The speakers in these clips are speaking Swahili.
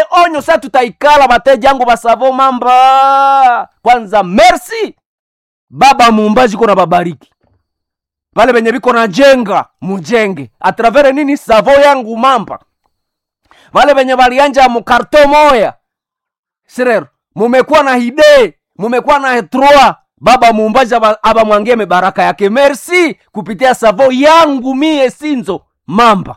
onyo sa tutaikala bateja yangu basavo mamba kwanza merci baba muumbaji kona babariki pale benye biko na jenga mujenge atravere nini savo yangu mamba vale benye balianja mukarto moya sirero mumekuwa na hide mumekuwa na trois baba muumbaji aba- abamwangie mibaraka yake merci kupitia savo yangu mie sinzo mamba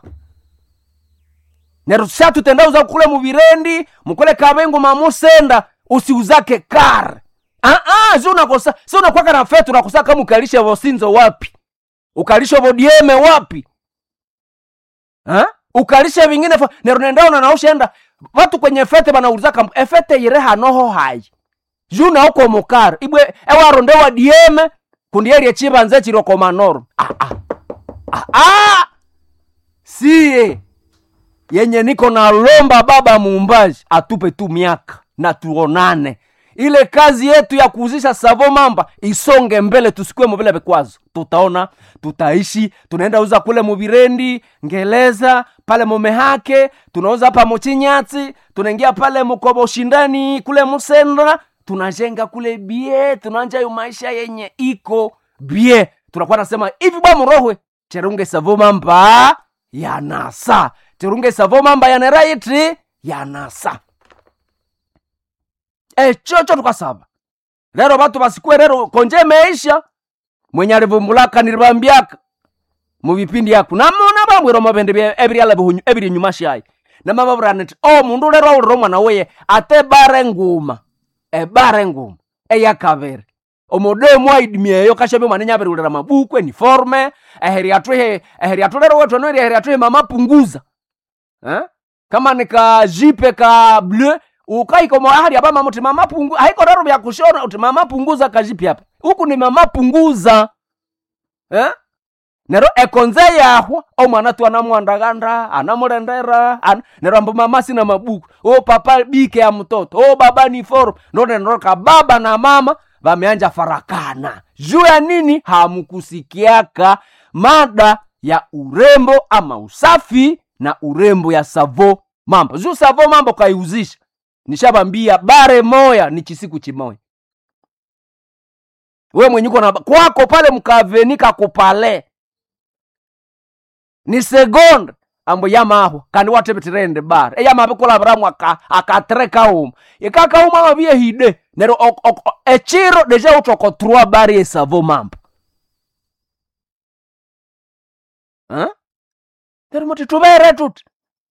nerusha tutendauza kule muvirendi mukule kabengu mamusenda usiuzake kar ah, ah, si unakosa si unakwaka na fetu unakosa ukalishe vosinzo wapi ukalishe vodieme wapi ha? ukalishe vingine fa- nerunendaona naushaenda vatu kwenye fete banaulizaka efete ire hanoho hai juna uko mukar ibwe ewaronde wa dieme kundierie chibanze chiroko manoro ah, ah. Ah, ah. siye yenye niko na lomba baba muumbaji atupe tu miaka na tuonane ile kazi yetu ya kuuzisha savo mamba isonge mbele tusikue vile vikwazo tutaona tutaishi tunaenda uza kule muvirendi ngeleza pale mumehake tunauza hapa muchinyatsi tunaingia pale mukobo shindani kule musendra tunajenga kule bie tunaanja yo maisha yenye iko bie tunakuwa nasema hivi bwa murohwe cherunge savo mamba yanasa tirunge savo mamba yaneraiti yanasa echocho tukasaba lero batu basikue lero konje meisha mwenye alivumbulaka nilibambiaka muvipindi yaku namona bambwira mabende bya- ebiryala bihunyu- ebiri nyuma shayi namababuraniti o mundu lero aulira omwana weye ate bare nguma ebare nguma eyakabiri omudemu aidimieyo kashabe mwana nyabirilira mabuku eniforme eheri atwihe eheri atulero wetu anoeri eheri atwihe mama punguza eh? kama nika jipe ka bleu ukaikomo ahali aba mama uti mama pungu haiko rero vya kushona uti mama punguza kajipi hapa huku ni mama punguza eh? nero ekonze yahwa omwana tu anamwandaganda anamulendera an... nero ambo mama sina mabuku o papa bike ya mtoto o baba ni forum ndo nenoka baba na mama vameanja farakana juu ya nini hamkusikiaka mada ya urembo ama usafi na urembo ya savo mambo juu savo mambo kaiuzisha nishabambia bare moya ni chisiku chimoya we mwenyuko na kwako pale mkavenika kupale ni segonde ambo yamaho kandi watebetirende bar eyamabe kulabiramu aka akatreka uma ikakauma amabie hide nero ok- ok- o- echiro deja utoko trois bari esavo mambo Huh? nero muti tubere tuti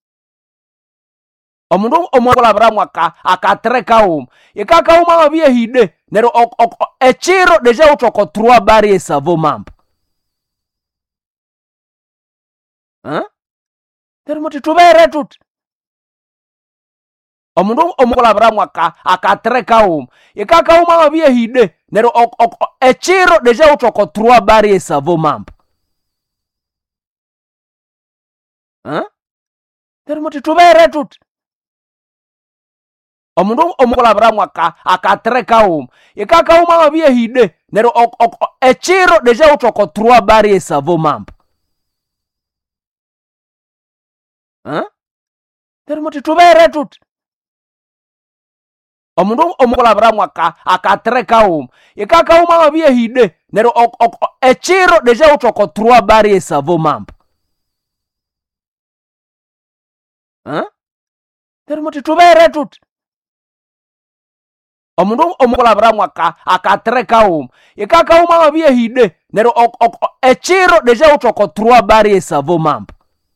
omundu omwakulabiramu aka akatreka uma ikakauma amabie hide nero ok- ok- o- echiro deja utoko trois bari esavo mambo Huh? nero muti tubere tuti omundu omukulabiramu aka akatreka uma ikakauma amabie hide nero ok- ok- o- echiro deja utoko trois bari esavo mambo Huh? nero muti tubere tuti omundu omukulabiramu aka akatreka uma ikakauma amabie hide nero ok- ok- o- echiro deja utoko trois bari esavo mambo Huh? nero muti tubere tuti omundu omukulabiramu aka akatreka uma ikakauma amabie hide nero ok- ok- o- echiro deja utoko trois bari esavo mambo Huh? nero muti tubere tuti omundu omukulabiramu aka akatreka uma ikakauma amabie hide nero ok- ok- o- echiro deja utoko trois bari esavo mambo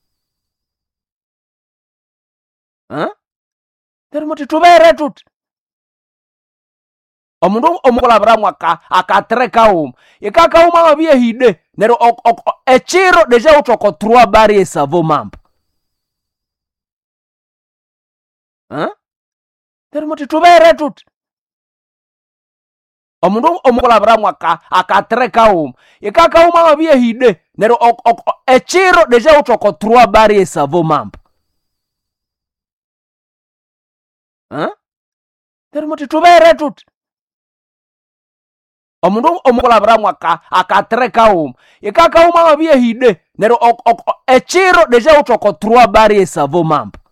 Huh? nero muti tubere tuti omundu omukulabiramu aka akatreka uma ikakauma amabie hide nero ok- ok- o- echiro deja utoko trois bari esavo mambo Huh? nero muti tubere tuti omundu omukulabiramu aka akatreka uma ikakauma amabie hide nero ok- ok- o- echiro deja utoko trois bari esavo mambo Huh? nero muti tubere tuti omundu omukulabiramu aka akatreka uma ikakauma amabie hide nero ok- ok- o- echiro deja utoko trois bari esavo mambo